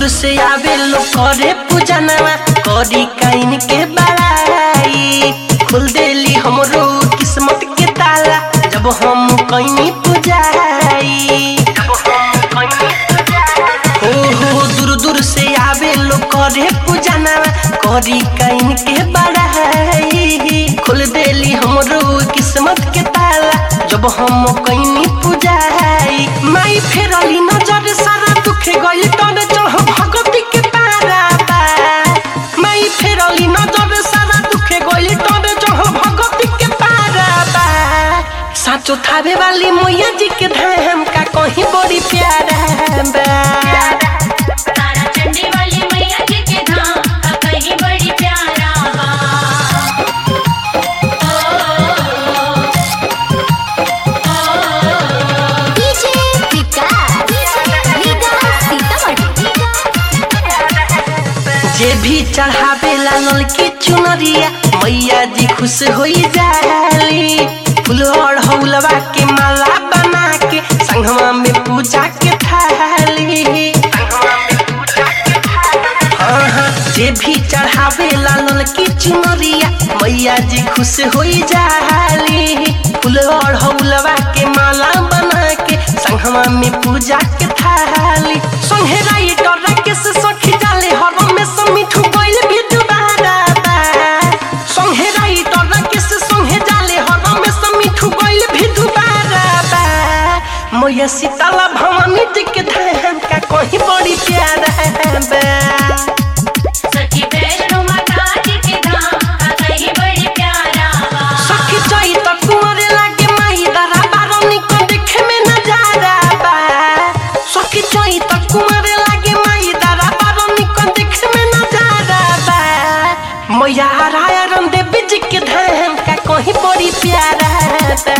दूर से आवे लोग करे पूजनवा करी काइन के बड़ाई खुल देली हमरो किस्मत के ताला जब हम कहीं पूजाई हो हो दूर दूर से आवे लोग करे पूजनवा करी काइन के बड़ाई खुल देली हमरो किस्मत के ताला जब हम कहीं पूजाई माई फेरली नजर सारा दुख गइल तोरे चढ़ भगवती के पारा बा माई फेरली नजर सारा दुख गइल तोरे चढ़ भगवती के पारा बा साचो थावे वाली मैया जी के धाम का कहीं बड़ी प्यारा बा तारा चंडी वाली मैया जी के धाम का कहीं बड़ी प्यारा बा डीजे विकास विकास सीतामढ़ी जे भी चढ़ावे लाल की चुनरिया मैया जी खुश होई जाली फूल और हौलवा के माला बना के संगवा में पूजा के थाली हाँ, हाँ, जे भी चढ़ावे लाल की चुनरिया मैया जी खुश होई जाली फूल और हौलवा के माला बना के संगवा में पूजा के थाली संगे राइटर के से सखी जाले हर में से मिठू गइल भी दुबारा बा संगे राइटर के से संगे जाले हर में से मिठू गइल भी दुबारा बा मैया सीताला भवानी जी के धाम का कहीं बड़ी प्यारा बा सखी वैष्णो माता जी के धाम का कहीं बड़ी प्यारा बा सखी चई त कुंवरे लागे माही दरा बारनी को देखे में नजारा बा सखी चई त कुंवरे लागे माही दरा बारनी को देखे में नजारा बा मैया राया रन देवी जी के धाम का कहीं बड़ी प्यारा बा